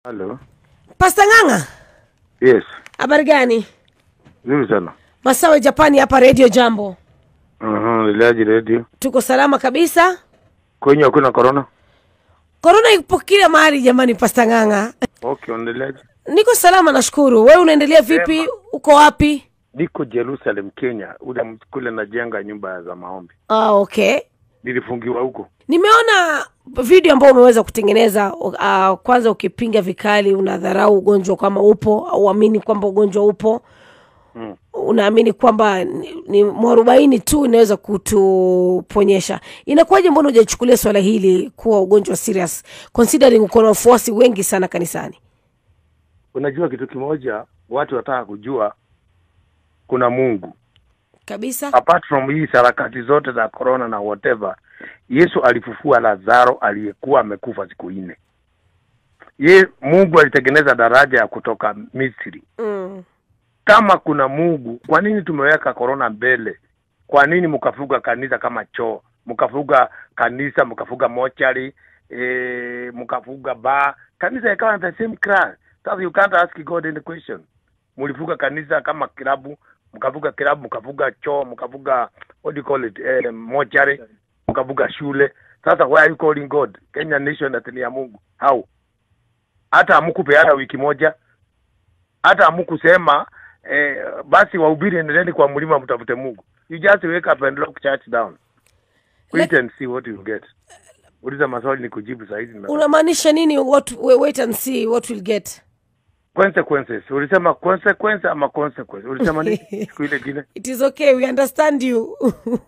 Halo. Pasta Ng'ang'a, Yes. habari gani? Nzuri sana. Masawe Japani hapa Radio Jambo, Mhm, Lilaji Radio. tuko salama kabisa. Kwenye hakuna corona? Korona ipo kila mahali jamani. Pasta Ng'ang'a, Okay, unaendeleaje? niko salama nashukuru. Wewe unaendelea vipi? Sema. Uko wapi? Niko Jerusalem, Kenya. Ule m- kule najenga nyumba za maombi. Ah, okay. Nilifungiwa huko. Nimeona video ambayo umeweza kutengeneza uh, kwanza ukipinga vikali, unadharau ugonjwa kama upo au uamini kwamba ugonjwa upo Mm. unaamini kwamba ni, ni mwarobaini tu inaweza kutuponyesha. Inakuwaje, mbona hujachukulia swala hili kuwa ugonjwa serious considering uko na wafuasi wengi sana kanisani? Unajua kitu kimoja, watu wataka kujua kuna Mungu. Kabisa. Apart from hii sarakati zote za corona na whatever, Yesu alifufua Lazaro aliyekuwa amekufa siku nne. Ye Mungu alitengeneza daraja ya kutoka Misri. Mm. kama kuna Mungu, kwa nini tumeweka korona mbele? Kwa nini mkafuga kanisa kama choo, mkafuga kanisa, mkafuga mochari e, mkafuga bar, kanisa ikawa the same class. Sasa you can't ask God any question. Mlifuga kanisa kama kilabu, mkafuga kilabu, mkafuga choo, mkafuga what do you call it, eh, mochari, mkafuga shule. Sasa why are you calling God? Kenya nation ati ni ya Mungu? How? Hata hamkupeana wiki moja hata hamukusema eh, basi wahubiri endeleeni kwa mlima mtafute Mungu. You just wake up and lock church down. Wait and see what you get. Uliza maswali ni kujibu saa hizi. nimepata. Unamaanisha nini? What, we- wait and see what we'll get. Consequences. Ulisema consequence ama consequence? Ulisema nini siku ile ingine? It is okay, we understand you.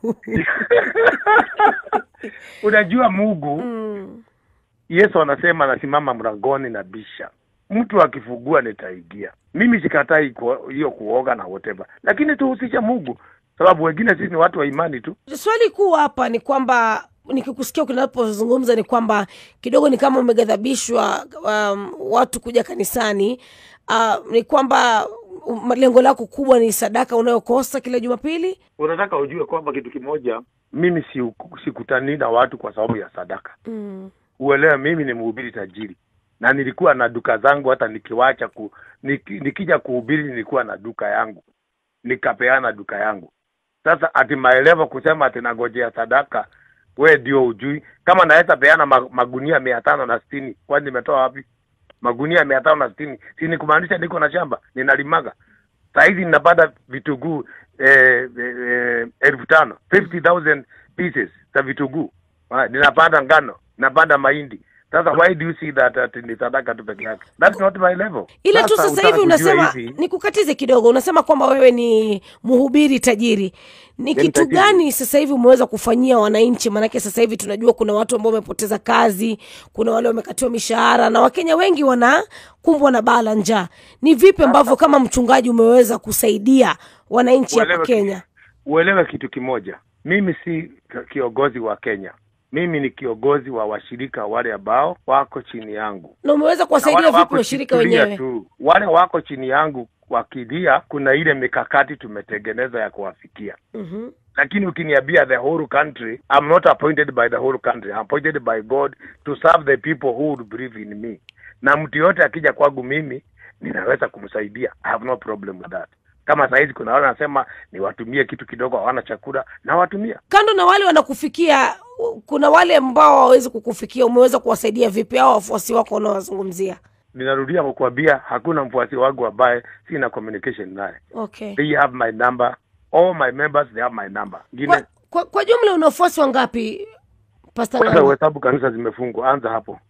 Unajua Mungu mm. Yesu anasema anasimama mlangoni na bisha, mtu akifungua nitaingia. Mimi sikatai ku- hiyo kuoga na whatever, lakini tuhusishe Mungu, sababu wengine sisi ni watu wa imani tu. Swali kuu hapa ni kwamba nikikusikia unapozungumza ni kwamba kidogo ni kama umeghadhabishwa um, watu kuja kanisani uh, ni kwamba um, lengo lako kubwa ni sadaka unayokosa kila Jumapili. unataka ujue kwamba kitu kimoja, mimi si sikutani na watu kwa sababu ya sadaka. mm. Uelewe, mimi ni mhubiri tajiri na nilikuwa na duka zangu, hata nikiwacha ku, niki, nikija kuhubiri nilikuwa na duka yangu, nikapeana duka yangu. Sasa ati maelevo kusema ati nagojea sadaka, we ndio ujui kama naweza peana ma- magunia mia tano na sitini kwani nimetoa wapi magunia mia tano na sitini si ni kumaanisha niko na shamba ninalimaga sahizi ninapanda vitunguu eh, eh, eh, elfu tano 50,000 pieces za vitunguu Ah, ninapanda ngano napanda mahindi sasa why do you see that ati ni sadaka tu peke yake that's not my level Ile tu sasa utaka hivi kujua unasema, hivi, nikukatize kidogo, unasema kwamba wewe ni mhubiri tajiri. Ni kitu tajiri. gani sasa hivi umeweza kufanyia wananchi? Maanake sasa hivi tunajua kuna watu ambao wamepoteza kazi, kuna wale wamekatiwa mishahara, na Wakenya wengi wanakumbwa na baa la njaa. Ni vipi ambavyo kama mchungaji umeweza kusaidia wananchi hapa Uelewe Kenya? uelewe kitu kimoja mimi si kiongozi wa kenya mimi ni kiongozi wa washirika wale ambao wako chini yangu Na umeweza Na kuwasaidia wale vipi wako washirika chikulia wenyewe? tu wale wako chini yangu wakilia kuna ile mikakati tumetengeneza ya kuwafikia Mhm. lakini ukiniambia the whole country I'm not appointed by the whole country I'm appointed by God to serve the people who would believe in me na mtu yote akija kwangu mimi ninaweza kumsaidia I have no problem with that kama sahizi kuna wale wanasema niwatumie kitu kidogo hawana chakula nawatumia Kando na wale wanakufikia, kuna wale ambao hawawezi kukufikia, umeweza kuwasaidia vipi hao wafuasi wako unaowazungumzia? ninarudia kukuambia hakuna mfuasi wangu ambaye sina communication naye Okay. they have my number all my members they have my number Kwa, ngine kwa, kwa jumla una wafuasi wangapi Pastor kwanza Ng'ang'a? uhesabu kanisa zimefungwa anza hapo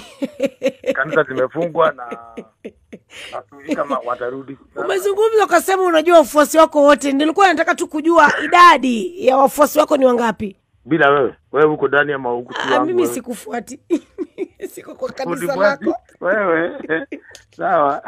kanisa zimefungwa na nasui kama watarudi Umezungumza ukasema unajua wafuasi wako wote, nilikuwa nataka tu kujua idadi ya wafuasi wako ni wangapi. bila wewe wewe huko ndani ama huko tu Ah, wangu mimi wewe? sikufuati siko kwa kanisa Unifuati? lako. wewe sawa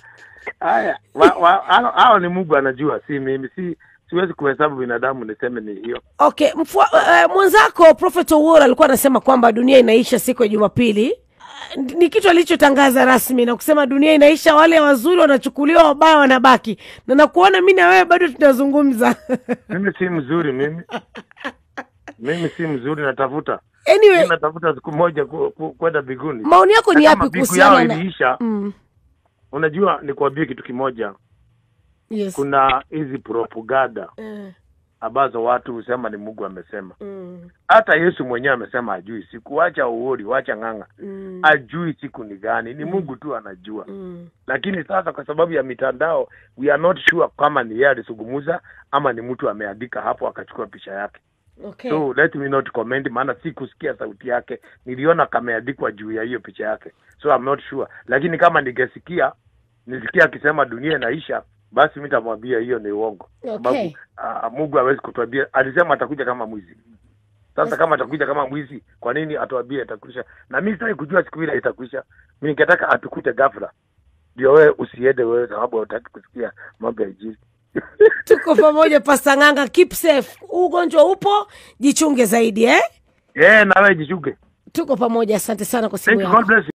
haya wa- wa- hao hao ni Mungu anajua si mimi si siwezi kuhesabu binadamu niseme ni hiyo Okay, mfua, uh, mwenzako Prophet Owuor alikuwa anasema kwamba dunia inaisha siku ya Jumapili. Ah, Ni kitu alichotangaza rasmi na kusema dunia inaisha, wale wazuri wanachukuliwa, wabaya wanabaki. Na nakuona mimi na wewe bado tunazungumza mimi si mzuri mimi mimi si mzuri natafuta anyway natafuta siku moja ku- ku- kwenda mbinguni maoni yako ni Na kama yapi mbingu yao kuhusiana na iliisha mm. unajua nikuambie kitu kimoja yes. kuna hizi propaganda Eh, ambazo watu husema ni mungu amesema mm, hata yesu mwenyewe amesema ajui siku wacha uori wacha ng'ang'a mm, ajui siku ni gani ni mungu tu anajua mm. lakini sasa kwa sababu ya mitandao we are not sure kama ni yeye alisungumuza ama ni mtu ameandika hapo akachukua picha yake okay so let me not comment maana si kusikia sauti yake niliona kameandikwa juu ya hiyo picha yake so I'm not sure lakini kama ningesikia nisikia akisema dunia inaisha basi mi tamwambia hiyo ni uongo sababu Okay. uh, mungu hawezi kutuambia alisema atakuja kama mwizi sasa kama atakuja kama mwizi kwa nini atuambie atakwisha na mi sitaki kujua siku ile itakwisha mi ningetaka atukute ghafla ndio wewe usiende wewe sababu hautaki kusikia mambo ya injili tuko pamoja pasta ng'anga keep safe Huu ugonjwa upo jichunge zaidi eh yeah, na wewe jichunge tuko pamoja asante sana kwa simu thank you yako god bless you